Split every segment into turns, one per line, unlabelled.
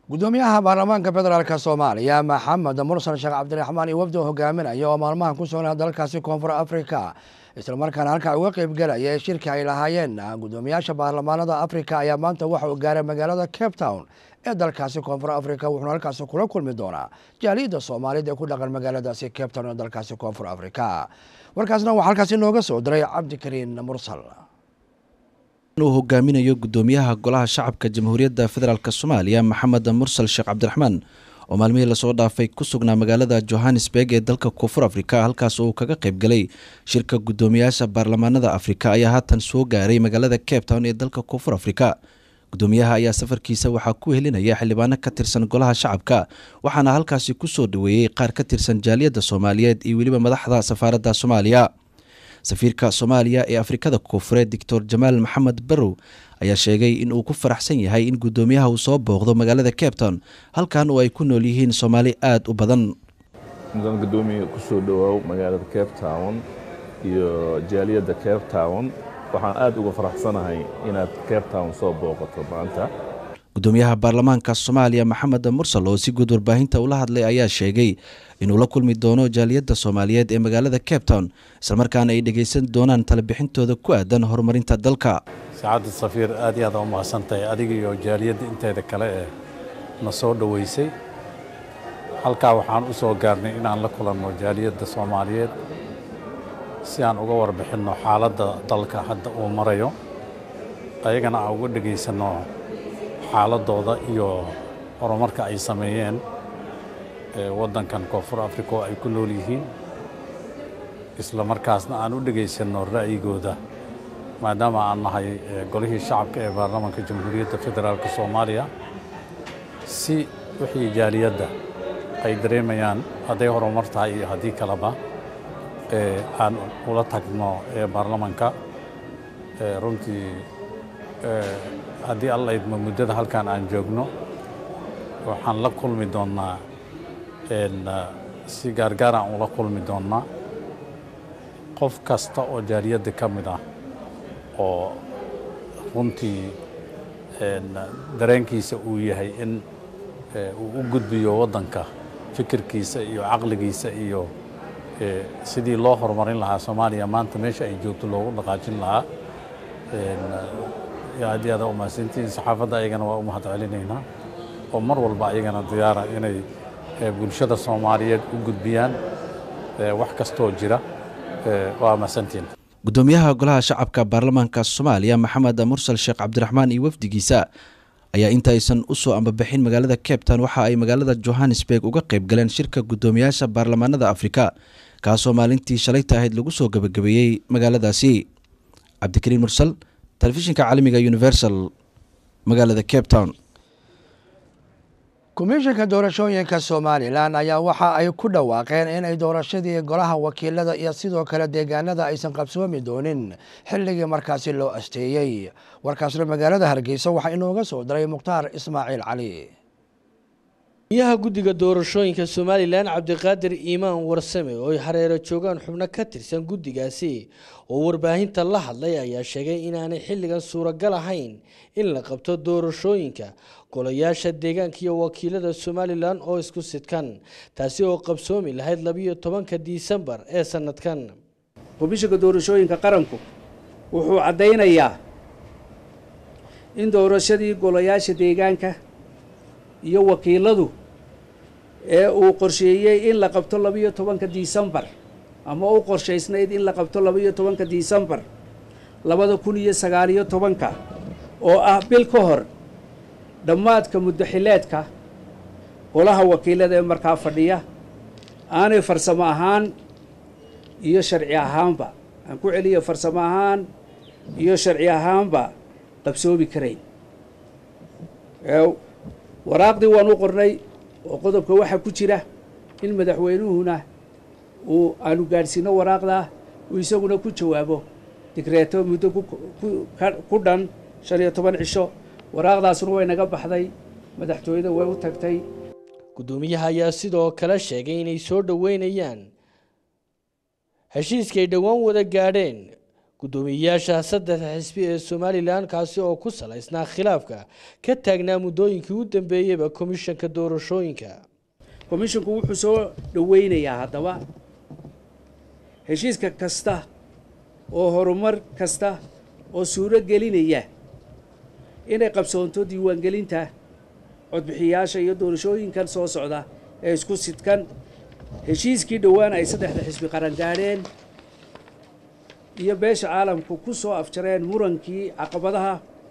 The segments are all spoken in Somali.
gudoomiyaha baarlamaanka federaalk soomaaliya maxamed mursal sheekh cabdiraxmaan iyo wafdi hogaaminaya oo maalmahan ku sugnaa dalkaasi koonfur afrika islamarkaana halkaa uga qeybgelaya ee shirka ay lahaayeen gudoomiyaasha baarlamaanada afrika ayaa maanta waxa uu gaaray magaalada cape town ee dalkaasi koonfur afrika wuxuuna halkaasi kula kulmi doonaa jaaliyadda soomaaliyed ee ku dhaqan magaaladaasi cape town ee dalkaasi koonfur afrika warkaasna waxaa halkaasi nooga soo diray cabdikariin mursal
uu hogaaminayo gudoomiyaha golaha shacabka jamhuuriyadda federaalk soomaaliya maxamed mursal sheekh cabdiraxmaan oo maalmihii lasoo dhaafay ku sugnaa magaalada johannesburg ee dalka koonfur afrika halkaas uu kaga qaybgalay shirka gudoomiyaasha baarlamaanada afrika ayaa haatan soo gaaray magaalada cape town ee dalka koonfur afrika gudoomiyaha ayaa safarkiisa waxaa ku helinaya xildhibaano ka tirsan golaha shacabka waxaana halkaasi kusoo dhaweeyey qaar ka tirsan jaaliyadda soomaaliyeed iyo weliba madaxda safaaradda soomaaliya safiirka soomaaliya ee afrikada koonfureed doctor jamaal maxamed barrow ayaa sheegay in uu ku faraxsan yahay in gudoomiyaha uu soo booqdo magaalada cape town halkan oo ay ku nool yihiin soomaali aada u badan
mudan gudoomiya kusoo dhowaaw magaalada cape town iyo jaaliyadda cape town waxaan aada uga faraxsanahay inaad cape town soo booqato maanta
gudoomiyaha baarlamaanka soomaaliya maxamed mursal oo si guud warbaahinta ula hadlay ayaa sheegay inuu la kulmi doono jaaliyadda soomaaliyeed ee magaalada cape town islamarkaana ay dhegaysan doonaan talabixintooda ku aadan horumarinta dalka
saacadda safiir aad iyo aad u mahadsantahay adiga iyo jaaliyadda inteeda kale ee na soo dhoweysay halkaa waxaan u soo gaarnay inaan la kulanno jaaliyadda soomaaliyeed si aan uga warbixinno xaaladda dalka hadda uu marayo ayagana aan uga dhegaysanno xaaladooda iyo horumarka ay sameeyeen waddankan koonfur africa oo ay ku nool yihiin isla markaasna aan u dhegaysanno ra'yigooda maadaama aan nahay golihii shacabka ee baarlamaanka jamhuuriyadda federaalk soomaaliya si wixii jaaliyadda ay dareemayaan hadday horumar tahay iyo haddii kaleba aan ula tagno baarlamanka runtii haddii alla idmo muddada halkan aan joogno waxaan la kulmi doonnaa si gaargaar aan ula kulmi doonnaa qof kasta oo jaaliyadda ka mid ah oo runtii dareenkiisa uu yahay in uu u gudbiyo waddanka fikirkiisa iyo caqligiisa iyo sidii loo horumarin lahaa soomaaliya maanta meesha ay joogto loogu dhaqaajin lahaa aad iyo aad u mahadsantihiin saxaafadda ayagana waa u mahad celinaynaa oo mar walba ayagana diyaara inay bulshada soomaaliyeed u gudbiyaan wax kastoo jira waa mahadsantihiin
gudoomiyaha golaha shacabka baarlamaanka soomaaliya maxamed mursal sheekh cabdiraxmaan iyo wafdigiisa ayaa intaaysan usoo ambabixin magaalada cape town waxa ay magaalada johannesburg uga qayb galeen shirka gudoomiyaasha baarlamaanada afrika kaasoo maalintii shalayta ahayd lagu soo gebagabeeyey magaaladaasi cabdikariin mursal telefishinka caalamiga universal magaalada cape town
komishanka doorashooyinka somalilan ayaa waxa ay ku dhawaaqeen inay doorashadii golaha wakiilada iyo sidoo kale deegaanada aysan qabsoomi doonin xilligii markaasi loo asteeyey warkaasna magaalada hargeysa waxaa inooga soo diray mukhtaar ismaaciil cali
miyaha guddiga doorashooyinka somalilan cabdiqaadir iimaan warsame oo ay hareero joogaan xubno ka tirsan guddigaasi oo warbaahinta la hadlay ayaa sheegay inaanay xilligan suuragal ahayn in la qabto doorashooyinka golayaasha deegaanka iyo wakiilada somalilan oo isku sidkan taasi oo qabsoomi lahayd labiyo tobanka disembar ee sanadkan
komishanka doorashooyinka qaranku wuxuu caddaynayaa in doorashadii golayaasha deegaanka iyo wakiiladu ee uu qorsheeyey in la qabto labiyo tobanka disembar ama u qorshaysnayd in la qabto labiyo tobanka disembar labada kun iyo sagaaliyo tobanka oo ah bil ka hor dhammaadka muddaxileedka golaha wakiilada ee markaa fadhiya aanay farsamo ahaan iyo sharci ahaanba aan ku celiyo farsamo ahaan iyo sharci ahaanba qabsoomi karayn waraaqdii waan u qornay oo qodobka waxaa ku jira in madaxweynuhuna uu aanu gaadhsiino waraaqdaa uu isaguna ku jawaabo digreeto muddo ku dhan shan iyo toban cisho waraaqdaasuna way naga baxday madaxtooyada way u tagtay
guddoomiyaha ayaa sidoo kale sheegay inay soo dhoweynayaan heshiiskay dhowaan wada gaadheen guddoomiyeyaasha saddexda xisbi ee somalilan kaasi oo ku salaysnaa khilaafka ka taagnaa muddooyinkii u dambeeyeyba komishanka doorashooyinka
komishinku wuxuu soo dhoweynayaa haddaba heshiiska kasta oo horumar kasta oo suuro gelinaya inay qabsoonto diiwaangelinta codbixiyaasha iyo doorashooyinkan soo socda ee isku sidkan heshiiskii dhowaan ay saddexda xisbi qaran gaadheen iyo beesha caalamku ku soo afjareen murankii caqabadaha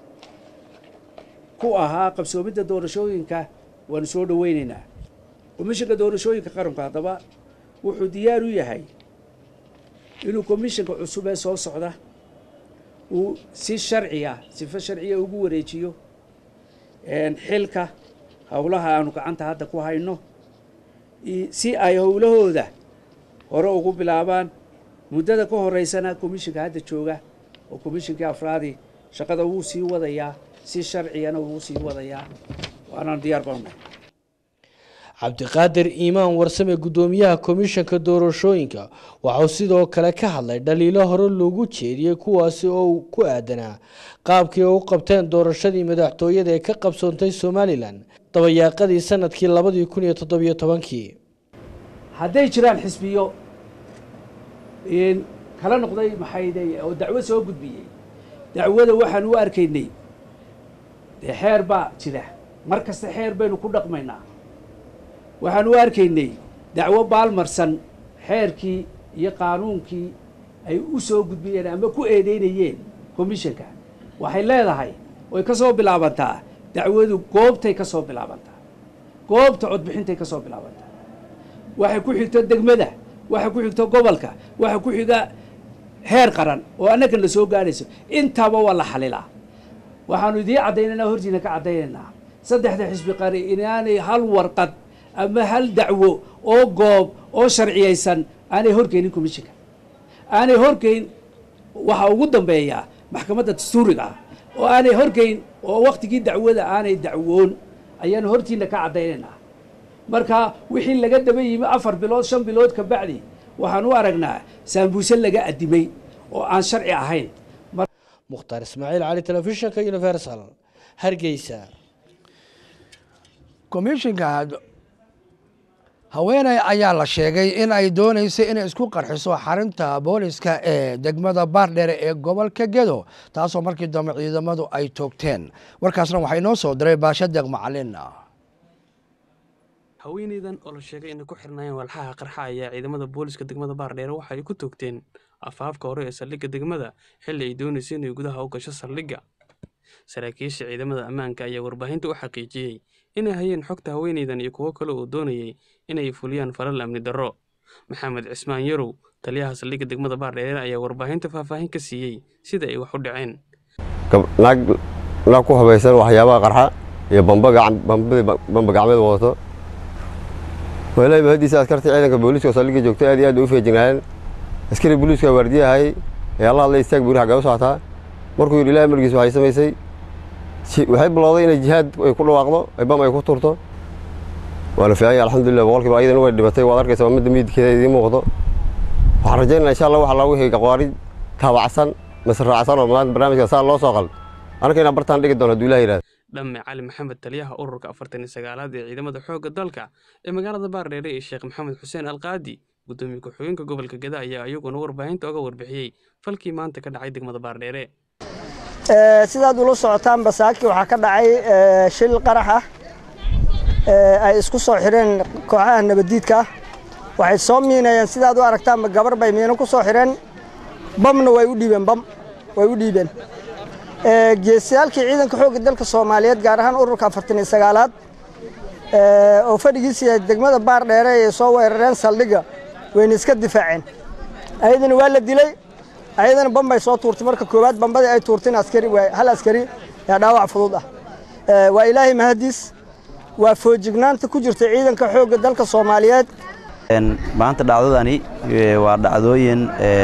ku ahaa qabsoomidda doorashooyinka waanu soo dhoweynaynaa komishanka doorashooyinka qaranku haddaba wuxuu diyaar u yahay inuu komishanka cusub ee soo socda uu si sharciya sifo sharciya ugu wareejiyo xilka howlaha aanu gacanta hadda ku hayno si ay howlahooda hore ugu bilaabaan muddada ka horeysana komishanka hadda jooga oo komishankii afraadi shaqada wuu sii wadayaa si sharciyana wuu sii wadayaa waanaan diyaar baannahay
cabdiqaadir iimaan warsame guddoomiyaha komishanka doorashooyinka waxauu sidoo kale ka hadlay dhaliilo hore loogu jeediyey kuwaasi oo ku aadanaa qaabkii ay u qabteen doorashadii madaxtooyada ee ka qabsoontay somalilan dabayaaqadii sanadkii labadii kun iyo toddobiyo tobankii
hadday jiraan xisbiyo kala noqday maxayde oo dacwo soo gudbiyey dacwada waxaan u arkaynay dee xeer baa jira mar kasta xeer baynu ku dhaqmaynaa waxaan u arkaynay dacwo baalmarsan xeerkii iyo qaanuunkii ay u soo gudbiyeen ama ku eedeynayeen komishanka waxay leedahay way ka soo bilaabantaa dacwadu goobtay ka soo bilaabantaa goobta codbixintay ka soo bilaabantaa waxay ku xigto degmada waxay ku xigto gobolka waxay ku xiga heer qaran oo annagan la soo gaadhayso intaaba waa la xalilaa waxaanu idiin caddaynaynaa hortiina ka caddaynaynaa saddexda xisbi qari inaanay hal warqad ama hal dacwo oo goob oo sharciyaysan aanay horgeynin komishinka aanay horgeyn waxaa ugu dambeeyaa maxkamadda dastuuriga ah oo aanay horgeyn oo waktigii dacwada aanay dacwoon ayaanu hortiina ka caddaynaynaa marka wixii laga daba yimi afar bilood shan bilood ka bacdi waxaan u aragnaa saambuuse laga addimay oo aan sharci ahayn
mukhtaar ismaaciil cali telefishinka universal hargeysa
komishinka haweeney ayaa la sheegay in ay dooneysay inay isku qarxiso xarinta booliska ee degmada baardheere ee gobolka gedo taasoo markii dambe ciidamadu ay toogteen warkaasna waxaa inoo soo diray baasha deeq macalin
haweeneydan oo la sheegay inay ku xirnaayeen walxaha qarxa ayaa ciidamada booliska degmada baardheere waxa ay ku toogteen afaafka hore ee saldhigga degmada xilli ay doonaysay inay gudaha u gasho saldhigga saraakiisha ciidamada ammaanka ayaa warbaahinta u xaqiijiyey inay hayeen xogta haweeneydan iyo kuwo kale oo doonayay inay fuliyaan falal amni darro maxamed cismaan yarow taliyaha saldhigga degmada baardheere ayaa warbaahinta faahfaahin ka siiyey sida ay wax u dhaceen
naag ku habaysan waxyaabaha qarxa iyo bamba gacmeed wadato walahi mahadiisa askarta ciidanka booliiska oo saldhigga joogto aad iyo aad bay u feejignaayeen askari booliiska waardiyahay ee alla hadlay istaag buuri xaggee u socotaa markuu yidhi ilaah margiis waxay samaysay waxay bilowday inay jihaad ay ku dhawaaqdo bam ay ku turto waa la fiicanya alxamdulillah boqolkiiba ayadana way dhibatay waad arkaysa waa midda miidkeeda idiin muuqdo waxaan rajaynaa insha allah waxa laa wixii aqwaari taabacsan mise raacsan oo maanta barnaamijka saa loo soo qal anaka inaan bartaan dhigi doono hadduu ilaah yidhahda
dhamme cali maxamed taliyaha ururka afartan iyo sagaalaad ee ciidamada xoogga dalka ee magaalada baardheere iyo sheekh maxamed xuseen alqaadi guddoomiye ku-xigeenka gobolka geda ayaa iyaguna warbaahinta oga warbixiyey falkii maanta ka dhacay degmada baardheere
sidaad ula socotaan basaaki waxaa ka dhacay shil qarax ah ay isku soo xireen kooxaha nabaddiidka ah waxay soo miinayeen sidaad u aragtaanba gabar bay miino ku soo xireen bamna way u dhiibeen bam way u dhiibeen geesiyaalkii ciidanka xoogga dalka soomaaliyeed gaar ahaan ururka afartan iyo sagaalaad oo fadhigiisa degmada baar dheere ay soo weerareen saldhigga wayna iska difaaceen ayadana waa la dilay ayadana bambay soo tuurtay marka koowaad bambadii ay tuurteen askari hal askari yaa dhaawac fudud ah waa ilaahay mahadiis waa foojignaanta ku jirta ciidanka xoogga dalka soomaaliyeed
maanta dhacdadani waa dhacdooyin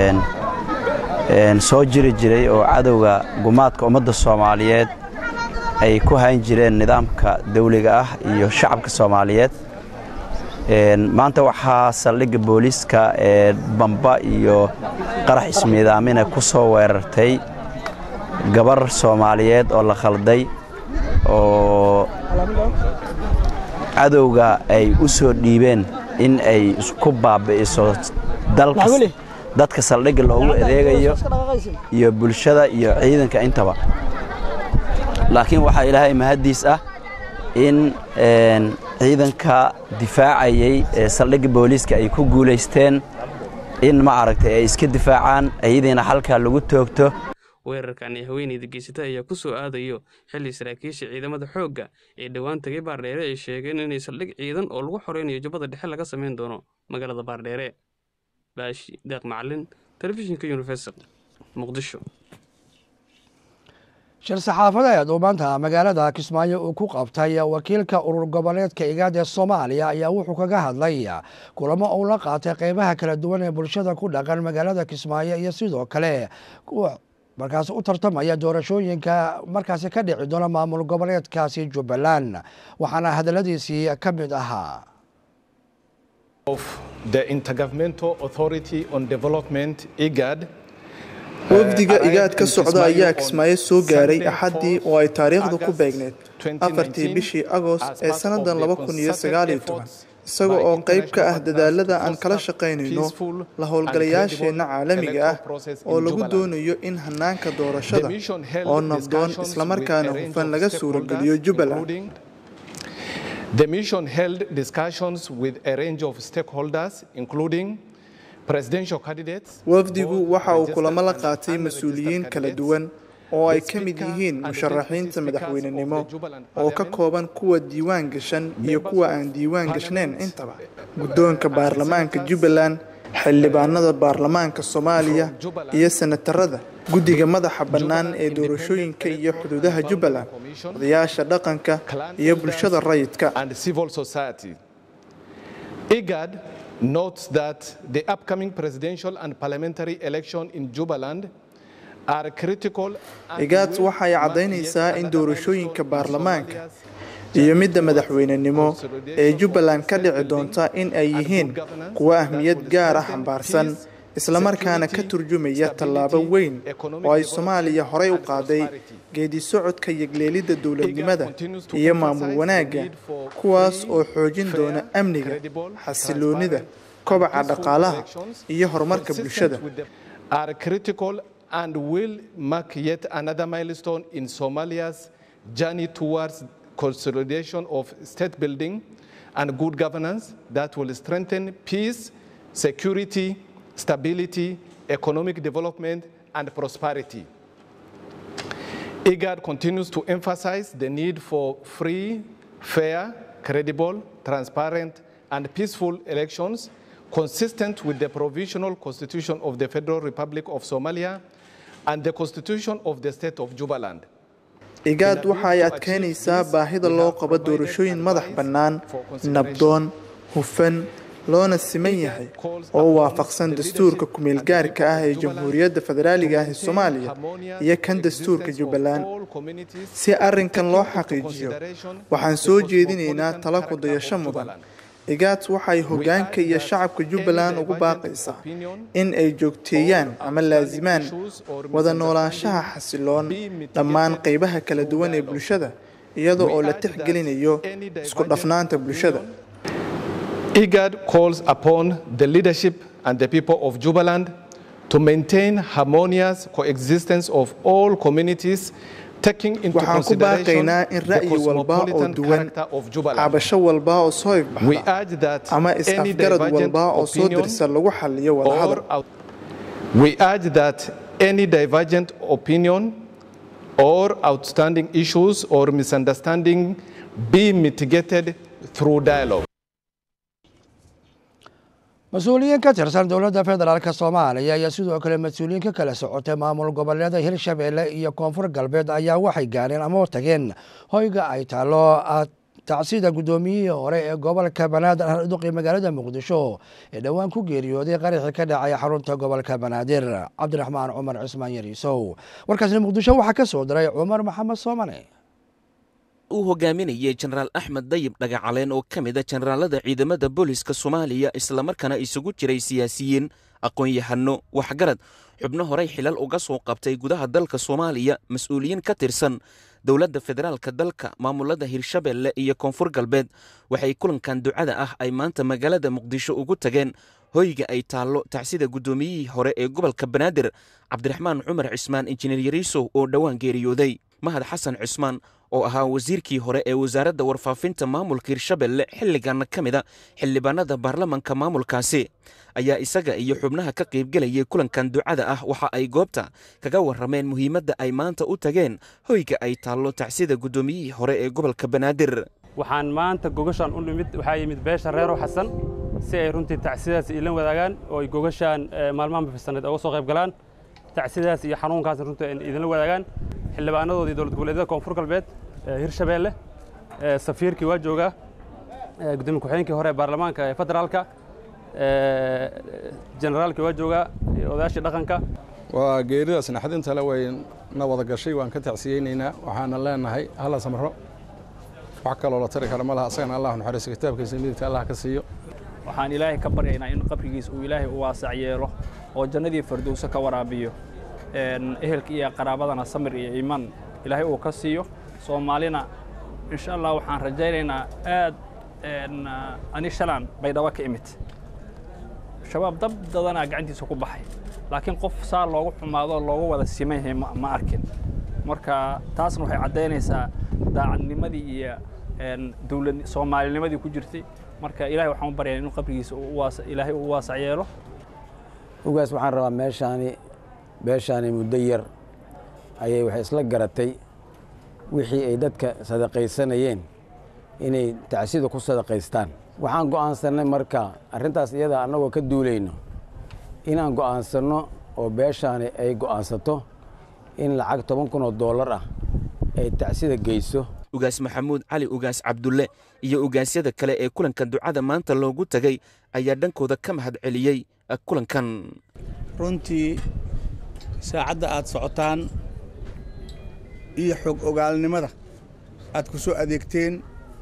soo jiri jiray oo cadowga gumaadka ummadda soomaaliyeed ay ku hayn jireen nidaamka dawliga ah iyo shacabka soomaaliyeed maanta waxaa saldhigga booliiska ee bamba iyo qarax ismiidaamina ku soo weerartay gabar soomaaliyeed oo la khalday oo cadowga ay u soo dhiibeen in ay isku baabi'iso dadka saldhigga loogu adeegayo iyo bulshada iyo ciidanka intaba laakiin waxaa ilaahay mahaddiis ah in ciidanka difaacayay ee saldhigga booliiska ay ku guulaysteen in ma aragtay ay iska difaacaan iyadiina halkaa lagu toogto
weerarkan ee haweeneyda geysata ayaa ku soo aadayo xilli saraakiisha ciidamada xoogga ee dhowaan tagay baardheere ay sheegeen inay saldhig ciidan oo lagu xoreynayo jubbada dhexe laga samayn doono magaalada baardheere baashi deeq macalin telefishinka universal muqdisho
shir saxaafadeed uu maanta magaalada kismaayo uu ku qabtay wakiilka urur goboleedka igaad ee soomaaliya ayaa wuxuu kaga hadlay kulamo uu la qaatay qeybaha kala duwan ee bulshada ku dhaqan magaalada kismaayo iyo sidoo kale kuwa markaas u tartamaya doorashooyinka markaasi ka dhici doona maamul goboleedkaasi jubbaland waxaana hadaladiisii ka mid ahaa
wafdiga igaad ka socda ayaa kismaayo soo gaaray axaddii oo ay taariikhdu ku beegneyd afartii bishii agost ee sannadan isaga oo qayb ka ah dadaalada aan kala shaqaynayno la howlgalayaasheenna caalamiga ah oo lagu doonayo in hanaanka doorashada oo nabdoon islamarkaana hufan laga suurageliyo jubbaland
The mission held discussions with a range of stakeholders, including presidential candidates.
wafdigu waxa uu kulamo la qaatay mas-uuliyiin kala duwan oo ay ka mid yihiin musharaxiinta madaxweynenimo oo ka kooban kuwa diiwaan gashan iyo kuwa aan diiwaan gashnayn intaba guddoonka baarlamaanka jubbaland xildhibaanada baarlamaanka soomaaliya iyo senatarada guddiga madaxa bannaan ee doorashooyinka iyo xuduudaha jubbaland odayaasha dhaqanka iyo bulshada rayidka
IGAD notes that the upcoming presidential and parliamentary election in Jubaland are critical
igaad waxay caddaynaysaa in doorashooyinka baarlamaanka iyo midda madaxweynenimo ee jubbaland ka dhici doonta in ay yihiin kuwo ahmiyad gaar ah xambaarsan islamarkaana ka turjumaya tallaabo weyn oo ay soomaaliya horey u qaaday geedi socodka yegleelidda dowladnimada iyo maamul wanaagga kuwaas oo xoojin doona amniga xasiloonida kobaca dhaqaalaha iyo horumarka bulshada
and will mark yet another milestone in Somalia's journey towards consolidation of state building and good governance that will strengthen peace, security, stability, economic development, and prosperity. IGAD continues to emphasize the need for free, fair, credible, transparent, and peaceful elections consistent with the provisional constitution of the Federal Republic of Somalia and the constitution of the state of Jubaland.
igaad waxa ay adkeynaysaa baahida loo qabo doorashooyin madax bannaan nabdoon hufan loona siman yahay oo waafaqsan dastuurka ku-meelgaarka ah ee jamhuuriyadda federaaliga ah ee soomaaliya iyo kan dastuurka jubbaland si arrinkan loo xaqiijiyo waxaan soo jeedinaynaa tala ku dayasho mudan igaad waxay hoggaanka iyo shacabka jubbaland ugu baaqaysaa in ay joogteeyaan ama laasimaan wada noolaanshaha xasiloon dhammaan qaybaha kala duwan ee bulshada iyada oo la tixgelinayo isku dhafnaanta bulshada
IGAD calls upon the leadership and the people of Jubaland to maintain harmonious coexistence of all communities
waxaan ku baaqaynaa in ra'yi walba oo duwan cabasho walba oo soo ifbaxda ama is-afgarad walba oo soo dirsa lagu xaliyo wadahadal
We urge that any divergent opinion or outstanding issues or misunderstanding be mitigated through dialogue.
mas-uuliyiin ka tirsan dowladda federaalk soomaaliya iyo sidoo kale mas-uuliyiin ka kala socotay maamul goboleeda hirshabeelle iyo koonfur galbeed ayaa waxay gaareen ama tageen hoyga ay taalo tacsida guddoomiyihii hore ee gobolka banaadir harduqi magaalada muqdisho ee dhowaan ku geeriyooday qaraxii ka dhacay xarunta gobolka banaadir cabdiraxmaan cumar cismaan yariisow warkaasna muqdisho waxaa ka soo diray cumar maxamed soomane
uu hogaaminayay jenaraal axmed dayib dhagacaleen oo ka mid a jenaraalada ciidamada booliska soomaaliya islamarkaana isugu jiray siyaasiyiin aqoon-yahano waxgarad xubno horey xilal uga soo qabtay gudaha dalka soomaaliya mas-uuliyiin ka tirsan dowladda federaalka dalka maamulada hirshabelle iyo koonfur galbeed waxay kulankan ducada ah ay maanta magaalada muqdisho ugu tageen hoyga ay taallo tacsida guddoomiyihii hore ee gobolka banaadir cabdiraxmaan cumar cismaan injineer yariisow oo dhowaan geeriyooday mahad xasan cismaan oo ahaa wasiirkii hore ee wasaaradda warfaafinta maamulka hirshabelle xilligaana ka mid a xildhibaanada baarlamanka maamulkaasi ayaa isaga iyo xubnaha ka qaybgelayay kulankan ducada ah waxa ay goobta kaga warrameen muhiimadda ay maanta u tageen hoyga ay taallo tacsida guddoomiyihii hore ee gobolka banaadir
waxaan maanta gogashaan u nimid waxaa yimid beesha reerow xasan si ay runtii tacsidaas ilan wadaagaan oo ay gogashaan maalmahan bafisaneed uga soo qayb galaan tacsidaas iyo xanuunkaas runtii ay idinla wadaagaan xildhibaanadoodii dowlad goboleedyada koonfur galbeed hirshabeelle safiirkii waa joogaa gudoomiye ku-xigeenkii hore ee baarlamaanka ee federaalka generaalkii waa joogaa odayaashii dhaqanka
waa geeridaas naxdinta le way na wada gashay waan ka tacsiyeynaynaa waxaana leenahay hala samro wax kaloo la tari kara ma laha asagana allah naxariiso kitaabkiisa midigta allah ka siiyo
waxaan ilaahay ka baryaynaa in qabrigiis uu ilaahay u waasac yeelo oo jannadii fardowso ka waraabiyo ehelka iyo qaraabadana samir iyo iimaan ilaahay uu ka siiyo soomaalina insha allah waxaan rajaynaynaa aad ani shalaan baydhabo ka imid shabaab dab dadanaa gacantiisa ku baxay laakiin qof saa loogu xumaado loogu wada siman yahay ma arkin marka taasna waxay caddaynaysaa daacadnimadii iyo dowlad soomaalinimadii ku jirtay marka ilahay waxaan u baryaa inuu qabrigiisa ilaahay uu waasac yeelo
ugaas waxaan rabaa meeshaani beeshaani muddo yar ayay waxay isla garatay wixii ay dadka sadaqaysanayeen inay tacsida ku sadaqaystaan waxaan go'aansannay marka arrintaas iyada annagoo ka duulayno inaan go'aansanno oo beeshaani ay go'aansato in lacag toban kun oo dollar ah ay tacsida geyso
ugaas maxamuud cali ugaas cabdulle iyo ugaasyada kale ee kulanka ducada maanta loogu tegay ayaa dhankooda ka mahad celiyey kulankan
runtii saacadda aad socotaan iyo xog ogaalnimada aad ku soo adeegteen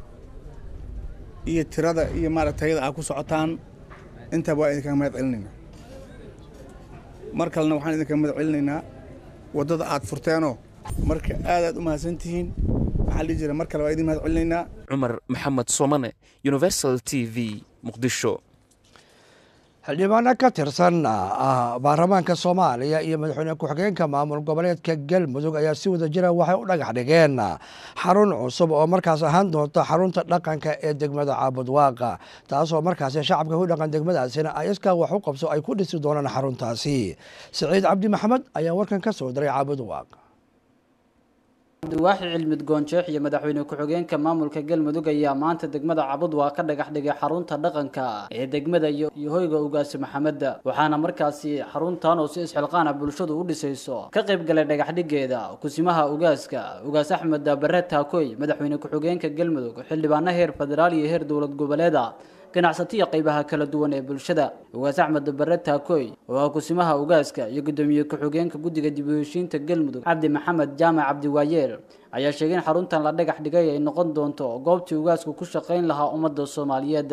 iyo tirada iyo maaragtayada aad ku socotaan intaba waa idinkaga mahad celinaynaa mar kalena waxaan idinkaga mahad celinaynaa waddada aad furteenoo marka aad aad u mahadsan tihiin waxaan dhihi jira mar kale waa idin mahad celinaynaa
cumar maxamed soomane universal t v muqdisho
xildhibaano ka tirsan baarlamaanka soomaaliya iyo madaxweyne ku-xigeenka maamul goboleedka galmudug ayaa si wada jira waxay u dhagax dhigeen xarun cusub oo markaas ahaan doonta xarunta dhaqanka ee degmada caabudwaaqa taasoo markaasi shacabka ku dhaqan degmadaasina ay iskaa wax u qabso ay ku dhisi doonaan xaruntaasi siciid cabdi maxamed ayaa warkan ka soo diray caabudwaaq
cabdiwaaxi cilmid goonjeex iyo madaxweyne ku-xigeenka maamulka galmudug ayaa maanta degmada cabudwaa ka dhagax dhigay xarunta dhaqanka ee degmada iyo hoyga ugaasi maxameda waxaana markaasi xaruntan oo si isxilqaana bulshadu u dhisayso ka qayb galay dhagaxdhigeeda kusimaha ugaaska ugaas axmed bare taakoy madaxweyne ku-xigeenka galmudug xildhibaano heer federaal iyo heer dowlad goboleeda ganacsatiya qaybaha kala duwan ee bulshada ugaas axmed bare taakoy oo ah kusimaha ugaaska iyo guddoomiye ku-xigeenka guddiga dib u heshiinta galmudug cabdi maxamed jaamac cabdiwaayeel ayaa sheegay in xaruntan la dhagax dhigay ay noqon doonto goobtii ugaasku ku shaqayn lahaa ummadda soomaaliyeed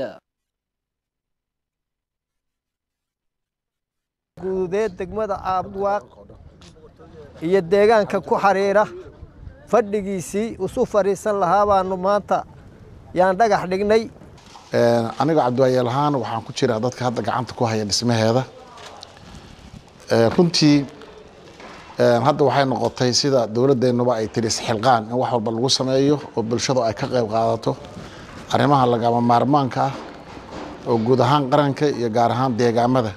guudeed degmada caabudwaaq iyo deegaanka ku xiriira fadhigiisii isu fadhiisan lahaa baanu maanta yaan dhagax dhignay
aniga cabdiwaayeel ahaan waxaan ku jiraa dadka hadda gacanta ku haya dhismaheeda runtii hadda waxay noqotay sida dowladdeennuba ay tiri isxilqaan in wax walba lagu sameeyo oo bulshadu ay ka qayb qaadato arrimaha lagama maarmaanka ah oo guud ahaan qaranka iyo gaar ahaan deegaamada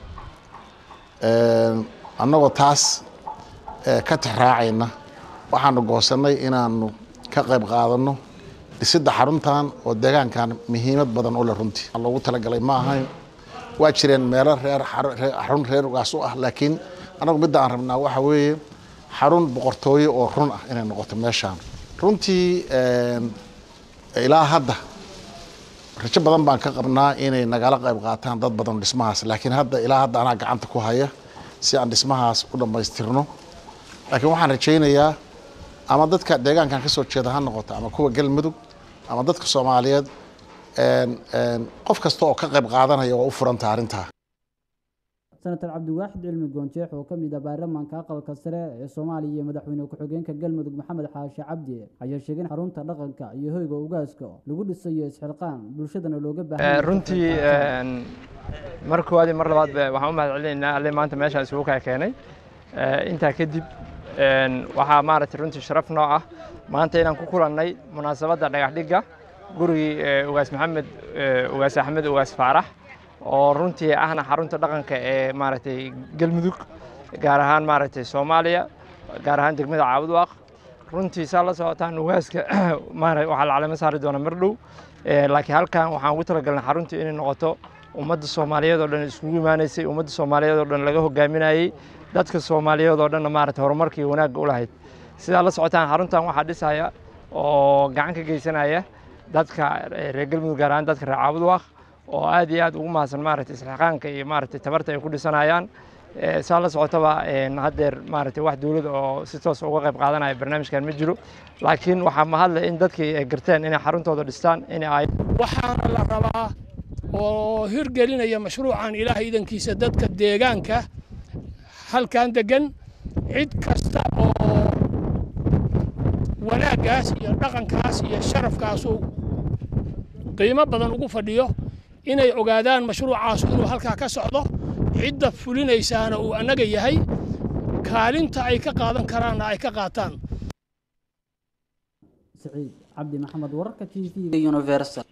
annagoo taas ka tixraacayna waxaanu goosannay inaanu ka qayb qaadanno dhisidda xaruntan oo deegaankan muhiimad badan u leh runtii loogu talagalay ma ahayn waa jireen meelo reer xarun reer ugaas u ah laakiin annagu midda aan rabnaa waxa weeye xarun boqortooyo oo run ah inay noqoto meeshaan runtii ilaa hadda rajo badan baan ka qabnaa inay nagala qayb qaataan dad badan dhismahaas laakiin hadda ilaa hadda anaa gacanta ku haya si aan dhismahaas u dhammaystirno laakiin waxaan rajaynayaa ama dadka deegaankan ka soo jeeda ha noqoto ama kuwa galmudug ama dadka soomaaliyeed qof kasta oo ka qayb qaadanaya waa u furanta arrintaa
senator cabdiwaaxid cilmi goonjeex oo ka mid ah baarlamaanka aqalka sare ee soomaaliya iyo madaxweyne ku-xigeenka galmudug maxamed xaashi cabdi ayaa sheegay in xarunta dhaqanka iyo hoyga ugaaska lagu dhisayo isxilqaan bulshadana looga baahan
runtii mar koowaad iyo mar labaad waxaan u mahad celinaynaa alle maanta meeshaan isugu kaa keenay intaa kadib waxaa maaragtay runtii sharaf noo ah maanta inaan ku kulannay munaasabadda dhagax dhigga gurigii ugaas maxamed ugaas axmed ugaas faarax oo runtii ahna xarunta dhaqanka ee maaragtay galmudug gaar ahaan maaragtay soomaaliya gaar ahaan degmada caabudwaaq runtii saa la socotaan ugaaska waxaa la calamo saari doona mar dhow laakiin halkan waxaan ugu talagalnay xaruntii inay noqoto ummadda soomaaliyeed oo dhan iskugu imaanaysay ummadda soomaaliyeed oo dhan laga hogaaminayey dadka soomaaliyeed oo dhanna maaragtay horumarkii wanaagga u lahayd sidaa la socotaan xaruntan waxaa dhisaya oo gacan ka geysanaya dadka reer galmudug gaar ahaan dadka reer caabudwaaq oo aad iyo aad ugu mahadsan maaragtay isxilqaanka iyo maaragtay tabarta ay ku dhisanayaan saa la socotaba haddeer maaragtay wax dowladda oo si toos uga qayb qaadanaya barnaamijkan ma jiro laakiin waxaa mahadle in dadkii ay garteen inay xaruntooda dhistaan inay ay
waxaana la rabaa oo hirgelinaya mashruucan ilaahay idankiisa dadka deegaanka halkan degan cid kasta oo wanaaggaas iyo dhaqankaas iyo sharafkaasu qiimo badan ugu fadhiyo inay ogaadaan mashruucaasu inuu halkaa ka socdo cidda fulinaysaana uu annaga yahay kaalinta ay ka qaadan karaanna ay ka qaataan
سعيد عبد محمد ورقة تي في يونيفرسال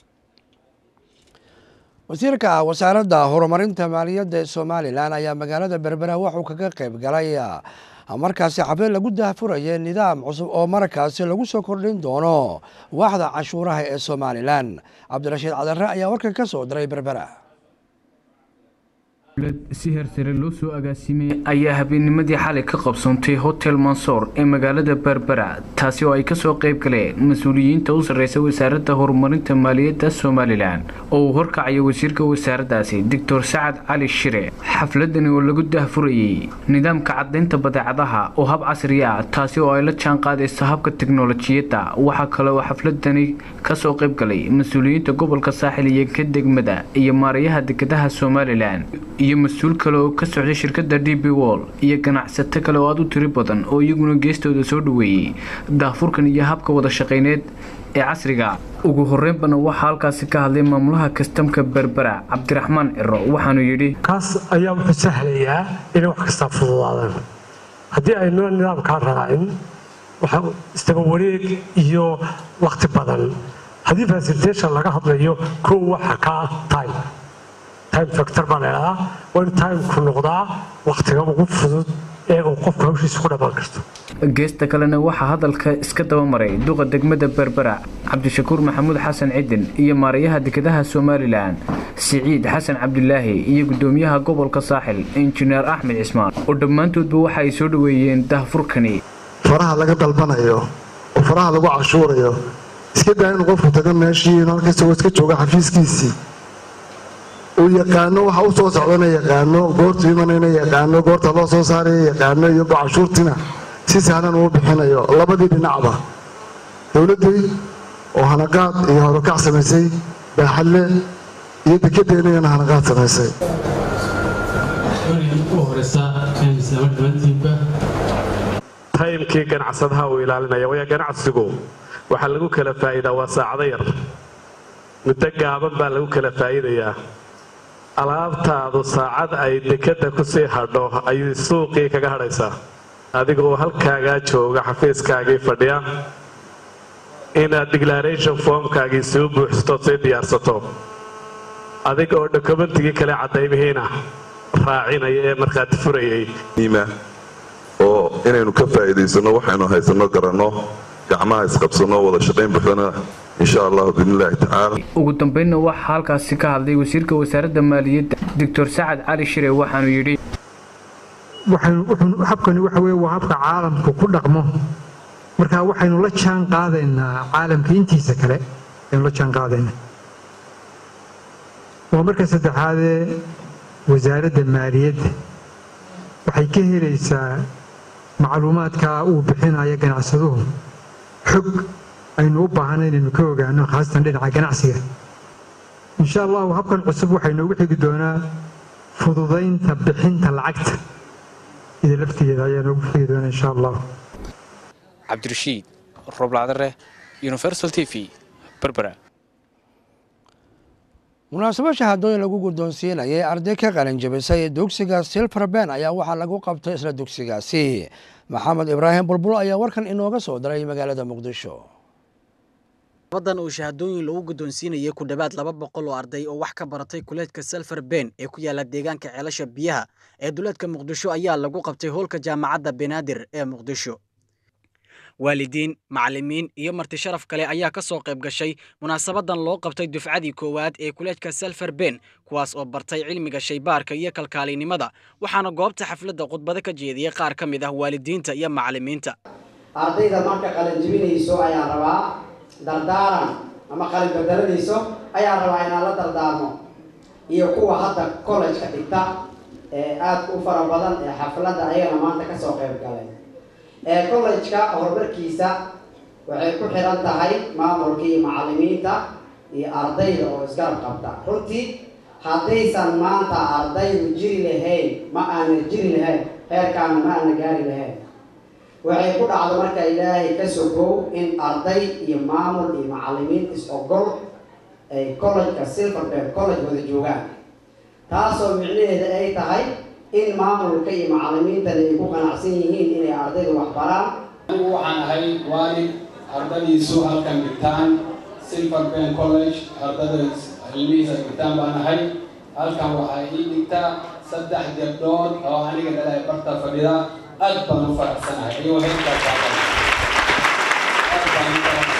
wasiirka wasaaradda horumarinta maaliyadda ee somalilan ayaa magaalada berbera wuxuu kaga qayb galay markaasi xaflad lagu daahfuraya nidaam cusub oo markaasi lagu soo kordhin doono waaxda canshuuraha ee somalilan cabdirashiid cadare ayaa warkan ka soo diray berbera
si hersare loo soo agaasimay ayaa habeennimadii xalay ka qabsoontay hotel mansoor ee magaalada berbera taasi oo ay kasoo qayb galeen mas-uuliyiinta u sarreysa wasaaradda horumarinta maaliyadda somalilan oo uu horkacayo wasiirka wasaaraddaasi doctor sacad cali shire xafladani oo lagu daahfurayey nidaamka cadaynta badeecadaha oo hab casri ah taasi oo ay la jaan qaadayso habka teknolojiyadda waxaa kale oo xafladani kasoo qayb galay mas-uuliyiinta gobolka saaxil iyo ka degmada iyo maarayaha dekedaha somalilan iyo mas-uul kale oo ka socday shirkadda d b wall iyo ganacsato kale oo aada u tiri badan oo iyaguna geestooda soo dhoweeyey daahfurkan iyo habka wada shaqayneed ee casriga ugu horeynbana waxaa halkaasi ka hadlay maamulaha kastamka berbera cabdiraxmaan ciro waxaanu yidhi
kaas ayaa wuxuu sahlayaa inay wax kastaa fududaadaan haddii aynu nidaamkaa raacin waxaa istaba wareeg iyo wakhti badan haddii facilitation laga hadlayo kow waxa ka ah time time factor baa leedahaa waa in timku noqdaa wakhtiga ugu fudud ee uu qofku hawshiisa ku dhammaan karto
geesta kalena waxaa hadalka iska dabamaray duqa degmada berbera cabdishakuur maxamuud xasan cidin iyo maarayaha dekedaha somalilan siciid xasan cabdilaahi iyo gudoomiyaha gobolka saaxil injineer axmed cismaan oo dhammaantoodba waxa ay soo dhoweeyeen daahfurkani
faraha laga dalbanayo oo faraha lagu cashuurayo iska daa inuu qofku tago meeshii inuu halkasagoo iska jooga xafiiskiisii uu yaqaano waxa u soo socdana yaqaano goortu imanayna yaqaano goorta loo soo saaraya yaqaano iyo cashuurtina si sahlan uu bixinayo labadii dhinacba dowladdii oo hanaqaad iyo horukac samaysay baaxadle iyo dekedeennayana hanaqaad samaysay
taymkii ganacsadaha uu ilaalinaya waya ganacsigu waxaa lagu kala faa'iidaa waa saacado yar muddo gaaban baa lagu kala faa'iidayaa alaabtaadu saacad ay dekadda ku sii hadho ayuu suuqii kaga hadhaysaa adiga oo halkaagaa jooga xafiiskaagii fadhiya inaad declaration formkaagii soo buuxsato sii diyaarsato adiga oo dokumentigii kale caddaymihiina raacinaya ee markhaati furayay
oo inaynu ka faa'iidaysanno waxaynu haysanno garanno gacmaha isqabsanno wada shaqayn buuxdana insha allahu biidnillaahi tacaala
ugu dambeynna waxaa halkaasi ka hadlay wasiirka wasaaradda maaliyadda doctor sacad cali shire waxaanu yidhi
habkani waxa weye waa habka caalamku ku dhaqmo marka waxaynu la jaan qaadaynaa caalamka intiisa kale aynu la jaan qaadaynaa waa marka saddexaadee wasaaradda maaliyadda waxay ka helaysaa macluumaadka uu bixinayo ganacsaduhu xog aynu u baahanay inaynu ka ogaano khaasatan dhinaca ganacsiga insha allahu habkan cusub waxay noogu xigi doonaa fududaynta bixinta lacagta ida laftigeeda ayaa noogu xigi doonaa insha allah
cabdirashiid roblacdare universal t v berbera
munaasabo shahadooyin lagu guddoonsiinayay arday ka qalinjabisay dugsiga silver ben ayaa waxaa lagu qabtay isla dugsigaasi maxamed ibraahim bulbul ayaa warkan inooga soo diray magaalada muqdisho
badan uu shahadooyin lagu guddoonsiinayay ku dhowaad laba boqol oo arday oo wax ka baratay kuleedka selfer ben ee ku yaala deegaanka ceelasha biyaha ee duleedka muqdisho ayaa lagu qabtay hoolka jaamacadda benaadir ee muqdisho waalidiin macallimiin iyo marti sharaf kale ayaa ka soo qayb gashay munaasabadan loo qabtay dufcadii koowaad ee kuleedka selfer ben kuwaas oo bartay cilmiga shaybaarka iyo kalkaalinimada waxaana goobta xafladda khudbado ka jeediyey qaar ka mid ah waalidiinta iyo macallimiinta
ardayda marka qalinjibinayso ayaa rabaa dardaaran ama qalin bedelanayso ayaa rabaa inaan la dardaarmo iyo kuwa hadda college-ka dhigta ee aada u fara badan ee xafladda ayagana maanta kasoo qayb galay ee college-ka horumarkiisa waxay ku xiran tahay maamulka iyo macallimiinta iyo ardayda oo isgarab qabta runtii haddaysan maanta ardaydu jiri lahayn ma aana jiri lahayn heerkaana ma aana gaari lahayn waxay ku dhacdo marka ilaahay ka sogow in arday iyo maamul iyo macallimiin is-ogol ay college-ka silverberg college wada joogaan taasoo micnaheeda ay tahay in maamulka iyo macallimiintana ay ku qanacsan yihiin inay ardayda wax baraan
anigu waxaan ahay waalid ardadiisu halkan dhigtaan silver ben college ardada cilmihiisa dhigtaan baan ahay halkan waxaa ii dhigtaa saddex gabdhood oo aniga dhala ay barta fadhida aad baan u faraxsanahay iyo heerkaa taagan aad baan u faraxsanahay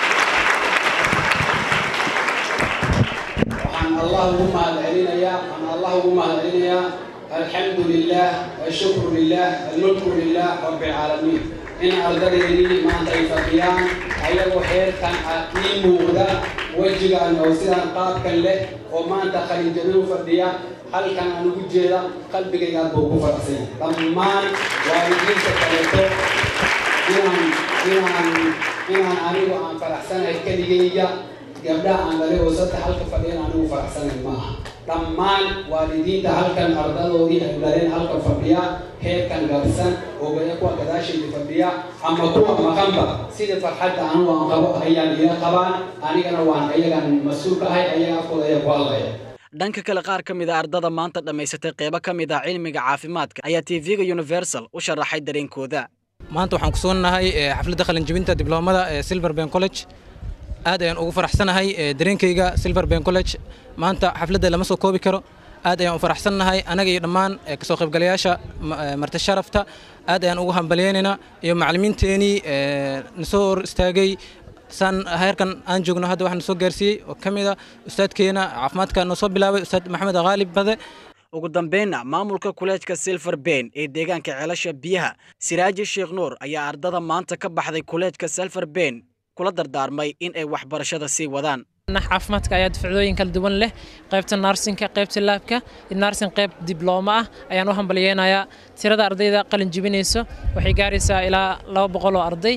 waxaan allah ugu mahadcelinayaa waxaan allah ugu mahadcelinayaa alxamdu lilah ashukru lilah almulku lilah rabbi alcaalamiin in ardadeydii maanta ay fadhiyaan ayagoo heerkan ii muuqda wejigan oo sidaan qaabkan leh oo maanta qalinjabin u fadhiya halkan aan ugu jeeda qalbigayga aad buu ugu faraxsan dhammaan waalidiinta kaleeto inaan inaan inaan anigu aan faraxsanahay keligayga gabdhaha aan dhalay oo saddex halka fadhiyan anigu faraxsanahay ma aha dhammaan waalidiinta halkan ardadoodii ay dhaleen halka fadhiya heerkan gaarsan oo gaya kuwa gadaashayda fadhiya ama kuwa maqanba sida farxadda anigu aan qabo ayaan ila qabaan anigana waan ayagan mas-uul ka ahay ayaga afkooda ayaa ku hadlaya
dhanka kale qaar ka mid a ardada maanta dhammaysatay qeybo ka mid ah cilmiga caafimaadka ayaa tv-ga universal u sharaxay dareenkooda
maanta waxaan ku sugnahay xafladda qalinjabinta dibloomada ee silver ben college aad ayaan ugu faraxsanahay dareenkayga silver ben college maanta xafladda lama soo koobi karo aad ayaan u faraxsannahay anaga iyo dhammaan kasoo qaybgalayaasha marti sharafta aad ayaan ugu hambalyaynaynaa iyo macallimiinteenii nasoo hor istaagay saan heerkan aan joogno hadda waxaan soo gaarsiiyey oo ka mid a ustaadkeena caafimaadka noo soo bilaabay ustaad maxamed khaalib bade
ugu dambeynna maamulka kuleejka silver ben ee deegaanka ceelasha biyaha siraaji sheekh nuur ayaa ardada maanta ka baxday kuleejka silver ben kula dardaarmay in ay waxbarashada sii wadaan
caafimaadka ayaa dufcdooyin kala duwan leh qaybta naarsinka qaybta laabka naarsin qayb diblooma ah ayaan u hambalyeynayaa tirada ardayda qalin jibinayso waxay gaaraysaa ilaa laba boqol oo arday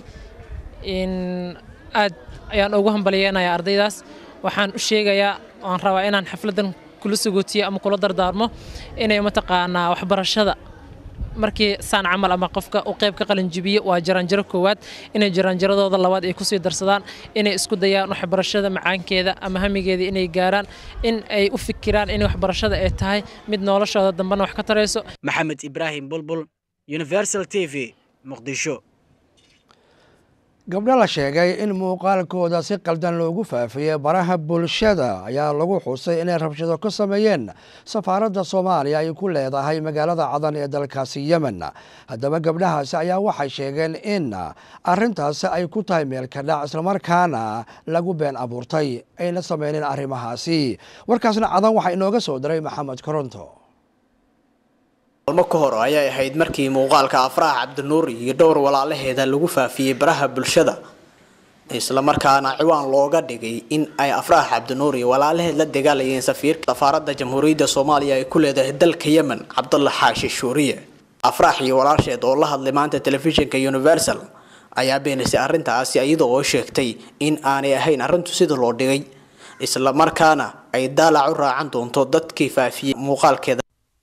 aad ayaan ugu hambalyeynayaa ardaydaas waxaan u sheegayaa waan rabaa inaan xafladan kula sagootiyo ama kula dardaarmo inay mataqaanaa waxbarashada markii saan camal ama qofka uu qayb ka qalinjibiyo waa jaranjaro koowaad inay jaranjaradooda labaad ay kusii darsadaan inay isku dayaan waxbarashada macaankeeda ama hamigeeda inay gaaraan in ay u fikiraan in waxbarashada ay tahay mid noloshooda dambena wax ka tarayso
maxamed ibraahim bulbul universal t v muqdisho
gabdho la sheegay in muuqaalkooda si qaldan loogu faafiyey baraha bulshada ayaa lagu xusay inay rabshado ka sameeyeen safaaradda soomaaliya ay ku leedahay magaalada cadan ee dalkaasi yemen haddaba gabdhahaasi ayaa waxay sheegeen in arintaasi ay ku tahay meelka dhac islamarkaana lagu been abuurtay ayna sameyneen arrimahaasi warkaasna cadan waxaa inooga soo diray maxamed koronto
maalmo ka hor ayay ahayd markii muuqaalka afraah cabdinuur iyo dhowr walaalaheeda lagu faafiyey baraha bulshada islamarkaana ciwaan looga dhigay in ay afraah cabdinuur iyo walaalaheed la dagaalayeen safiirka safaaradda jamhuuriyadda soomaaliya ay ku leedahay dalka yemen cabdulla xaashi shuuriye afraax iyo walaasheed oo la hadlay maanta telefishinka universal ayaa beenisay arrintaasi iyada oo sheegtay in aanay ahayn arrintu sida loo dhigay isla markaana ay daalac u raacan doonto dadkii faafiyey muuqaalkeeda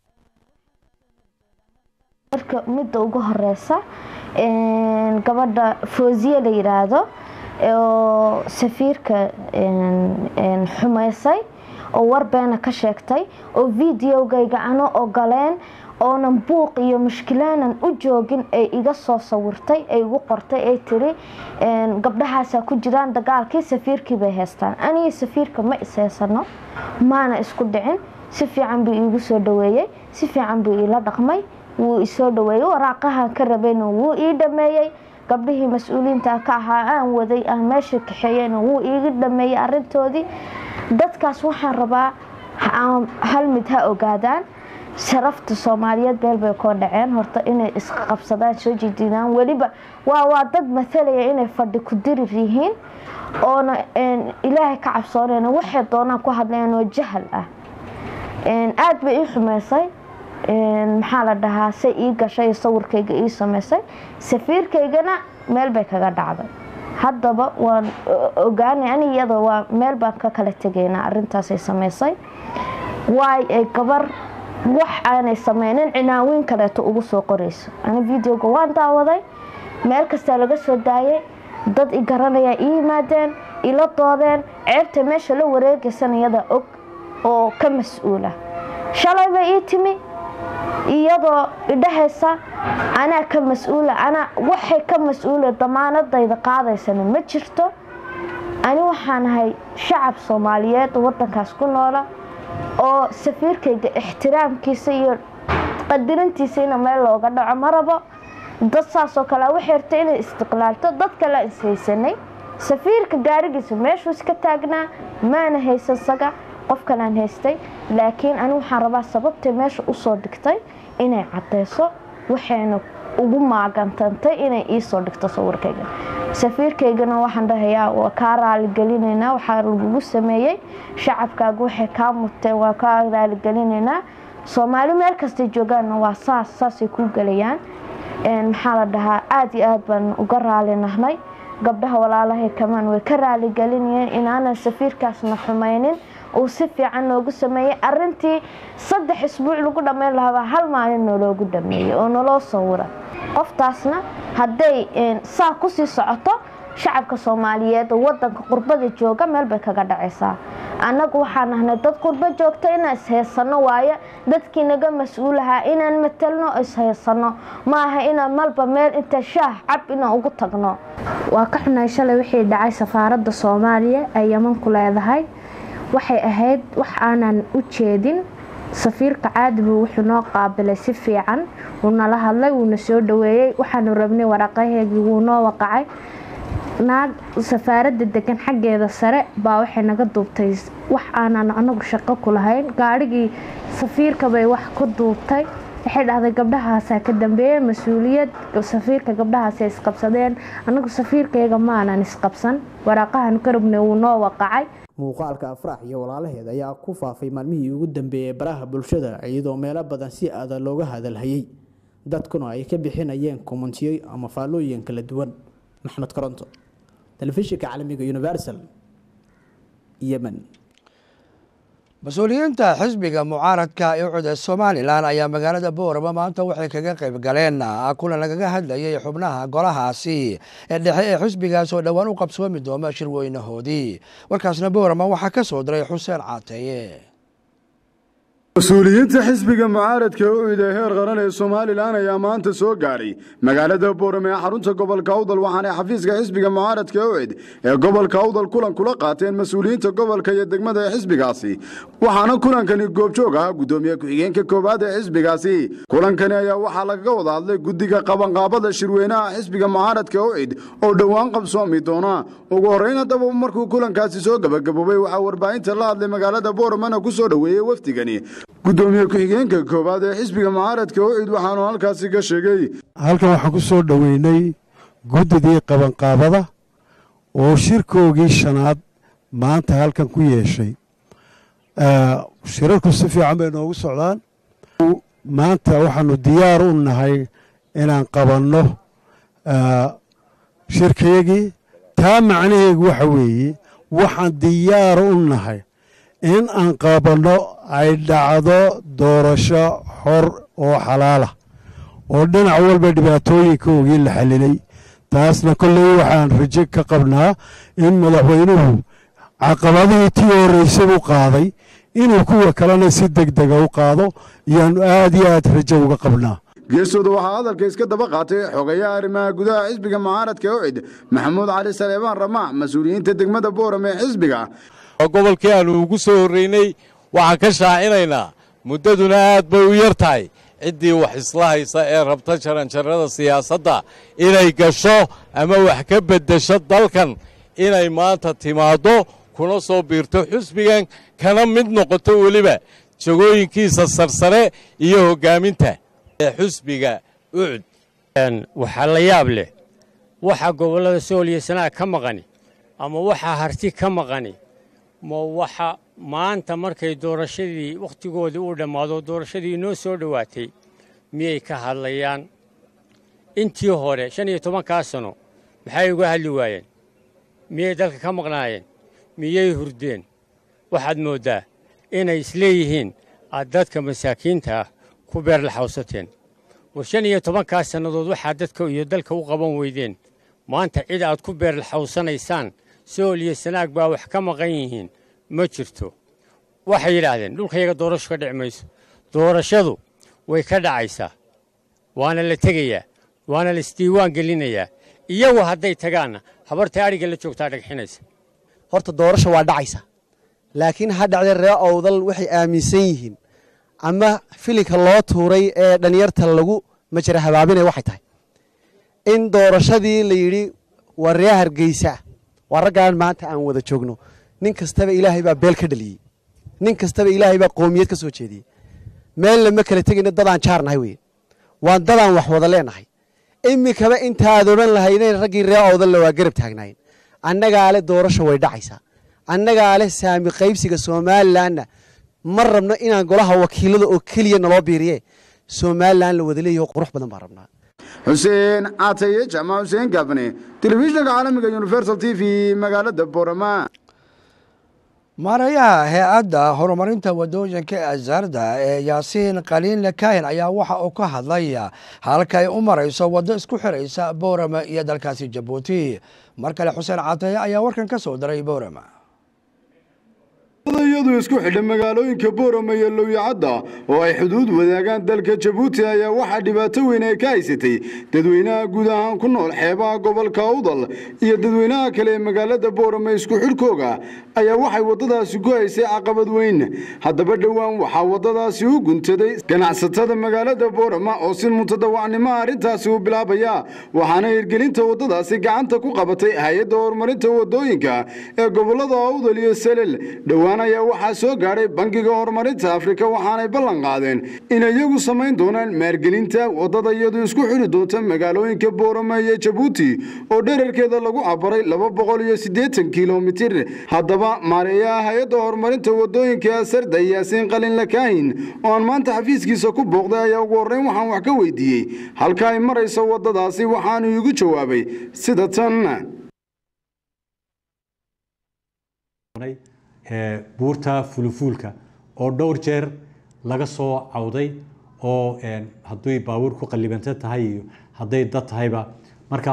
marka midda ugu horeysa gabadha foosiye la yiraahdo oo safiirka xumaysay oo warbeena ka sheegtay oo videogayga ano ogoleen oonan buuq iyo mushkilaanan u joogin ay iga soo sawirtay ay igu qortay ay tiri gabdhahaasaa ku jiraan dagaalkii safiirkii bay haystaan aniga safiirka ma ishaysano maana isku dhicin si fiican buu iigu soo dhaweeyey si fiican buu iila dhaqmay wuu isoo dhaweeyey waraaqahan ka rabayna wuu ii dhameeyey gabdhihii mas-uuliyiinta ka ahaa aan waday aan meesha kaxeeyeyna wuu iiga dhameeyey arintoodii dadkaas waxaan rabaa hal mid ha ogaadaan sharafta soomaaliyeed beel bay koo dhaceen horta inay isqabsadaan soo jidiidaan weliba waa waa dad matalaya inay fadhi ku dirir yihiin oona ilaahay ka cabsoonayna waxay doonaan ku hadlayaan oo jahal ah aada bay ii xumeysay maxaa la dhahaa say ii gashay sawirkayga ii sameysay safiirkaygana meel bay kaga dhacday haddaba waan ogaanay ani iyada waa meel baan ka kala tegaynaa arintaasay sameysay waay ay gabar wax aanay sameynin cinaawiin kaleeto ugu soo qorayso ani videoga waan daawaday meel kastaa laga soo daayay dad i garanayaa ii yimaadeen ila doodeen ceebta meesha la wareegaysan iyada og oo ka mas-uula shalay bay ii timi iyadoo idhahaysa anaa ka mas-uula anaa waxay ka mas-uula damaanadayda qaadaysana ma jirto ani waxaan ahay shacab soomaaliyeed wadankaas ku noola oo safiirkayga ixtiraamkiisa iyo qadirintiisa ina meel looga dhaco ma rabo dad saasoo kale waxay rabtay inay istiqlaalto dad kale ishaysanay safiirka gaarigiisa meeshuu iska taagnaa maana haysan saga qof kalaan haystay laakiin ani waxaan rabaa sababtay meesha usoo dhigtay inay cadeyso waxayna ugu maagantantay inay iisoo dhigto sawirkayga safiirkaygana waxaan dhahayaa waa kaa raaligelinaynaa waxaa lagugu sameeyey shacabkaaga waxay kaa muteen waa kaa raaligelinaynaa soomaali meel kastay joogaanna waa saas saasay kuu gelayaan maxaa la dhahaa aada iyo aad baan uga raali nahnay gabdhaha walaalahay kamaan way ka raaligelinayeen inaanan safiirkaasna xumaynin uu si fiican noogu sameeyey arintii saddex isbuuc lagu dhammayn lahaabaa hal maalin noloogu dhameeyey oo naloo sawira qoftaasna hadday saa kusii socoto shacabka soomaaliyeed oo wadanka qurbada jooga meel bay kaga dhacaysaa annagu waxaan ahnay dad qurbo joogta inaan ishaysano waaye dadkii naga mas-uulahaa inaan matalno ishaysano maaha inaan malba meel inta shaah cab inaan ugu tagno waa ka xunahay shalay wixii dhacay safaaradda soomaaliya ay yaman ku leedahay waxay ahayd wax aanan u jeedin safiirka caadibu wuxuu noo qaabilay si fiican wuu nala hadlay wuuna soo dhaweeyey waxaanu rabnay waraaqaheegii wuu noo waqacay naag safaaradda degan xaggeeda sare baa waxay naga duubtay wax aanan anagu shaqo ku lahayn gaadhigii safiirka bay wax ku duubtay waxay dhahday gabdhahaasaa ka dambeeyey mas-uuliyad safiirka gabdhahaasay isqabsadeen anagu safiirkayga maanan isqabsan waraaqahan ka rabnay wuu noo waqacay
muuqaalka afraax iyo walaalaheed ayaa ku faafay maalmihii ugu dambeeyey baraha bulshada iyadoo meelo badan si adag looga hadalhayay dadkuna ay ka bixinayeen kommentiyo ama faallooyin kala duwan maxmed koronto telefishinka caalamiga universal yemen
mas-uuliyiinta xisbiga mucaaradka ee ucuda somalilan ayaa magaalada boorama maanta waxay kaga qayb galeen kulan lagaga hadlayay xubnaha golahaasi ee dhexe ee xisbigaas oo dhowaan u qabsoomi dooma shirweynahoodii warkaasna boorama waxaa ka soo diray xuseen caateeye
mas-uuliyiinta xisbiga mucaaradka ee ucid ee heer qaran ee somalilan ayaa maanta soo gaadhay magaalada boorame ee xarunta gobolka awdal waxaanay xafiiska xisbiga mucaaradka ee ucid ee gobolka awdal kulan kula qaateen mas-uuliyiinta gobolka iyo degmada ee xisbigaasi waxaana kulankani goobjoog ahaa guddoomiye ku-xigeenka koowaad ee xisbigaasi kulankani ayaa waxaa lagaga wada hadlay guddiga qabanqaabada shirweynaha xisbiga mucaaradka ee ucid oo dhowaan qabsoomi doona ugu horreyn haddaba markuu kulankaasi soo gebagaboobay waxaa warbaahinta la hadlay magaalada booramana ku soo dhoweeyey wafdigani gudoomiye ku-xigeenka koowaad ee xisbiga mucaaradka ucid waxaanu halkaasi ka sheegay
halkan waxaan ku soo dhoweynay guddidii qabanqaabada oo shirkoogii shanaad maanta halkan ku yeeshay shirarku si fiican bay noogu socdaan maanta waxaanu diyaar u nahay inaan qabanno shirkayagii taa macnaheegu waxa weeye waxaan diyaar u nahay in aan qabanno ay dhacdo doorasho xor oo xalaalah oo dhinac walba dhibaatooyinkoogii la xallilay taasna kolley waxaan rajo ka qabnaa in madaxweynuhu caqabadihii tii horreysay u qaaday inuu kuwa kalena si deg dega u qaado iyaanu aad iyo aad rajo uga qabnaa
geestooda waxaa hadalka iska daba qaatay xogayaha arrimaha gudaha xisbiga mucaaradka ocid maxamuud cali saleebaan ramaac mas-uuliyiinta degmada booram ee xisbiga
gobolkii aanu ugu soo horreynay waxaan ka shaacinaynaa muddaduna aad bay u yar tahay ciddii wax isla haysa ee rabta jaranjarrada siyaasadda inay gasho ama wax ka beddesho dalkan inay maanta timaaddo kuna soo biirto xusbigan kana mid noqoto weliba jagooyinkiisa sarsare iyo hoggaaminta xusbiga ucud
waxaa la yaab leh waxa gobollada sool iyo sanaag ka maqani ama waxa harti ka maqani ma waxa maanta markay doorashadii wakhtigoodii uu dhammaado doorashadii inoo soo dhowaatay miyay ka hadlayaan intii hore shan iyo tobankaa sano maxay uga hadli waayeen miyay dalka ka maqnaayeen miyay hurdeen waxaad mooddaa inay isleeyihiin aad dadka masaakiinta ah ku beerlaxawsateen war shan iyo tobankaa sannadood waxaad dadka iyo dalka u qaban weydeen maanta cid aad ku beerlaxawsanaysaan sool iyo sanaag baa wax ka maqan yihiin ma jirto waxay yidhaahdeen dhulkayaga doorasho ka dhici mayso doorashadu way ka dhacaysaa waana la tegayaa waana la isdiiwaan gelinayaa iyagu hadday tagaanna habarta adhiga la joogtaa dhagxinaysa
horta doorasho waa dhacaysa laakiin ha dhacdee ree owdal waxay aaminsan yihiin ama filinka loo tuuray ee dhallinyarta lagu majara habaabinaya waxay tahay in doorashadii la yidhi waa ree hargeysa waa raggaan maanta aan wada joogno nin kastaba ilaahay baa beel ka dhaliyey nin kastaba ilaahay baa qoomiyad ka soo jeediyey meel lama kala tegayna dadaan jaar nahay weye waan dadaan wax wada leenahay iminkaba intaad odhan lahaydeen raggii ree owdalla waa garab taagnaayeen annagaa le doorasho way dhacaysaa annagaa leh saami qaybsiga somalilanna ma rabno inaan golaha wakiilada oo keliya naloo biiriye somalilan la wada leeyaho qurux badan baan rabnaa
xuseen cataye jamac xuseen gaafne telefishinka caalamiga universal t v magaalada boorama
maarayaha hay-adda horumarinta wadooyinka ee asaarda ee yaasiin qaliinle kaahin ayaa waxa uu ka hadlay halka ay u marayso waddo isku xiraysa boorama iyo dalkaasi jabuuti mar kale xuseen cataye ayaa warkan ka soo diray boorama
iyadu isku xidha magaalooyinka boorama iyo lowyacadda oo ay xuduud wadaagaan dalka jabuuti ayaa waxaa dhibaato weyn ay ka haysatay dadweynaha guud ahaan ku nool xeebaha gobolka awdal iyo dadweynaha kale ee magaalada boorama isku xidhkooga ayaa waxay waddadaasi ku haysay caqabad weyn haddaba dhowaan waxaa waddadaasi u guntaday ganacsatada magaalada boorama oo si mutadawacnimo arrintaasi u bilaabaya waxaana hirgelinta waddadaasi gacanta ku qabatay hay-adda horumarinta waddooyinka ee gobolada awdal iyo selel dhowaan ayaa waxaa soo gaadhay bangiga horumarinta afrika waxaanay ballan qaadeen in iyagu samayn doonaan maalgelinta waddada iyadu isku xidhi doonta magaalooyinka boorama iyo jabuuti oo dherarkeeda lagu cabaray laba boqol iyo siddeetan kilomitir haddaba maareeyaha hay-adda horumarinta waddooyinka asarda yaasiin qalinla kaahin oo aan maanta xafiiskiisa ku booqday ayaa ugu horreyn waxaan wax ka weydiiyey halka ay marayso waddadaasi waxaanu iigu jawaabay sida tan
buurta fulufuulka oo dhowr jeer laga soo cawday oo hadday baabuur ku qallibanta tahay iyo hadday dad tahayba marka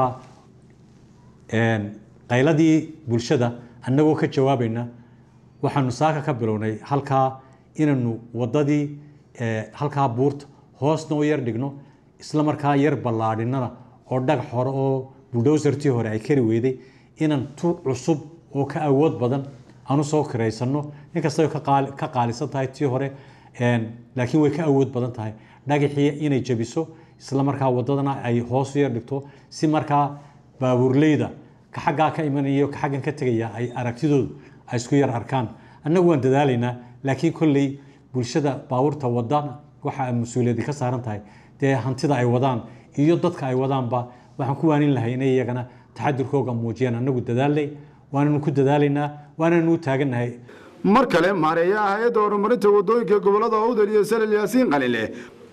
qayladii bulshada annagoo ka jawaabayna waxaanu saaka ka bilownay halkaa inaynu waddadii halkaa buurta hoosna u yar dhigno isla markaa yar ballaadhinana oo dhagax hore oo buldowsartii hore ay kari weyday inaan tu cusub oo ka awood badan aanu soo kiraysano inkastay ka qaalisan tahay tii hore laakiin way ka awood badan tahay dhagaxii inay jabiso isla markaa wadadana ay hoos u yar dhigto si markaa baabuurleyda ka xaggaa ka imanaya ka xaggan ka tegaya ay aragtidoodu ay isku yar arkaan annagu waan dadaalaynaa laakiin kolley bulshada baabuurta wadana waxa mas-uuliyadi ka saaran tahay dee hantida ay wadaan iyo dadka ay wadaanba waxaan ku waanin lahay inay iyagana taxadirkooga muujiyaan annagu dadaalnay waananu ku dadaalaynaa waananu u taagannahay
mar kale maareeyaha hay-adda horumarinta waddooyinka gobolada awdal iyo salal yaasiin qalile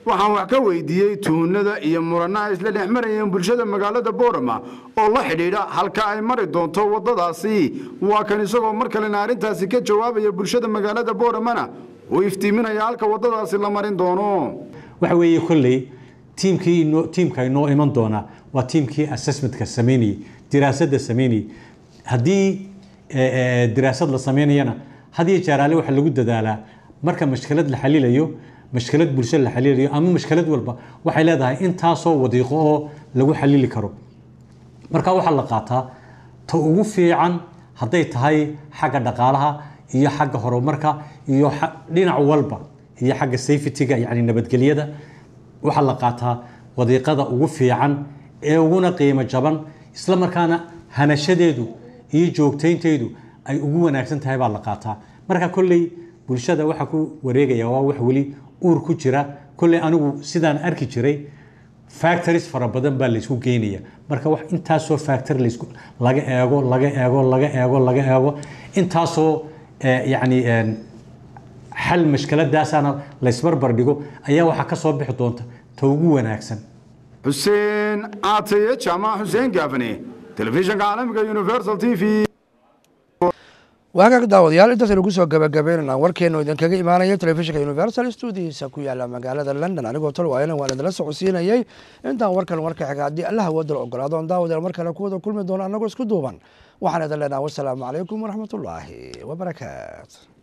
waxaan wax ka weydiiyey tuunada iyo muranaha isla dhex marayeen bulshada magaalada boorama oo la xidhiidha halka ay mari doonto waddadaasi waa kan isagoo mar kalena arrintaasi ka jawaabaya bulshada magaalada booramana uu iftiiminaya halka waddadaasi la marin doono
waxa weeye kolley tiimkii inoo tiimka inoo iman doona waa tiimkii assessmentka sameynayay diraasadda sameynayay haddii diraasad la sameynayana hadiyo jeeraale waxaa lagu dadaalaa marka mashkilad la xalilayo mashkilad bulsho la xalilayo ama mashkilad walba waxay leedahay intaasoo wadiiqo oo lagu xalili karo marka waxaa la qaataa ta ugu fiican hadday tahay xagga dhaqaalaha iyo xagga horumarka iyo dhinac walba iyo xagga safetyga yani nabadgelyada waxaa la qaataa wadiiqada ugu fiican ee uguna qiimo jaban isla markaana hanashadeedu iyo joogtaynteedu ay ugu wanaagsan tahay baa la qaataa marka kolley bulshada waxaa ku wareegaya waa wax weli uur ku jira kolley anigu sidaan arki jiray factories fara badan baa laysku geynaya marka wax intaasoo factory laysku laga eego laga eego laga eego laga eego intaasoo yacni xal mashkaladaasana laysbarbar dhigo ayaa waxaa ka soo bixi doonta ta ugu wanaagsan
xuseen caataye jaamac xuseen gaafane telefishinka caalamiga universal t v
waa hagaag daawadayaal intaasaynu kusoo gabagabeynana warkeenu idinkaga imaanaya telefishinka universal studiisa ku yaala magaalada london anigoo talwaayana waan idinla socodsiinayay intaan warkan warka xiga haddii allaha wadala ogolaado on daawadayaal mar kale kuwada kulmi doono annagoo isku duuban waxaan idin leenaha wasalaamu calaykum waraxmatullaahi wabarakaatu